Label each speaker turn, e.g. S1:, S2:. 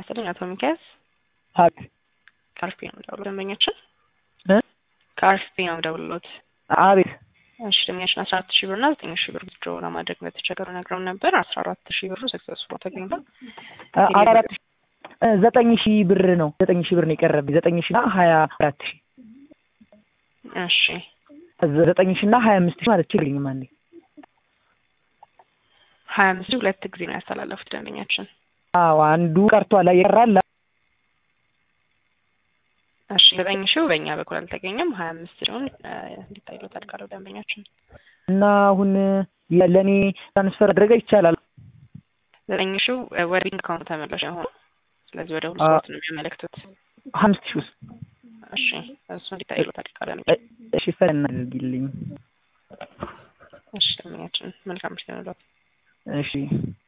S1: ይስጥልኝ አቶ ሚካኤል
S2: ሀቅ
S1: ከአርፒ ነው የምደውለው ደንበኛችን
S2: እ
S1: ከአርፒ ነው የምደውልሎት
S2: አቤት
S1: እሺ ደንበኛችን አስራ አራት ሺህ ብር እና ዘጠኝ ሺህ ብር ድሮ ለማድረግ እንደተቸገሩ ነግረውን ነበር አስራ አራት ሺህ ብሩ ሰክሰስፉል ተገኝቷል
S2: አስራ አራት ሺህ እ ዘጠኝ ሺህ ብር ነው ዘጠኝ ሺህ ብር ነው የቀረብኝ ዘጠኝ ሺህ እና ሀያ አራት ሺህ
S1: እሺ
S2: ዘጠኝ ሺህ እና ሀያ አምስት ሺህ ማለት ችግርልኝም አንዴ
S1: ሀያ አምስት ሺህ ሁለት ጊዜ ነው ያስተላለፉት ደንበኛችን
S2: አዎ አንዱ ቀርቷል የቀራል
S1: እሺ ዘጠኝ ሺው በእኛ በኩል አልተገኘም ሀያ አምስት ሲሆን እንዲታይሎት አድርጋለሁ ደንበኛችን
S2: እና አሁን ለእኔ ትራንስፈር አድረገ ይቻላል
S1: ዘጠኝ ሺው ወደ ቢንክ አካውንት ተመላሽ የሆኑ ስለዚህ ወደ ሁሉ
S2: አ-
S1: ሰዎች ነው የሚያመለክቱት
S2: አምስት ሺህ ውስጥ
S1: እሺ እሱ እንዲታይሎት አድርጋለሁ
S2: እ- እሺ ፈን አድርጊልኝ
S1: እሺ ደንበኛችን መልካም ምሽት ይሁንልዎት
S2: እሺ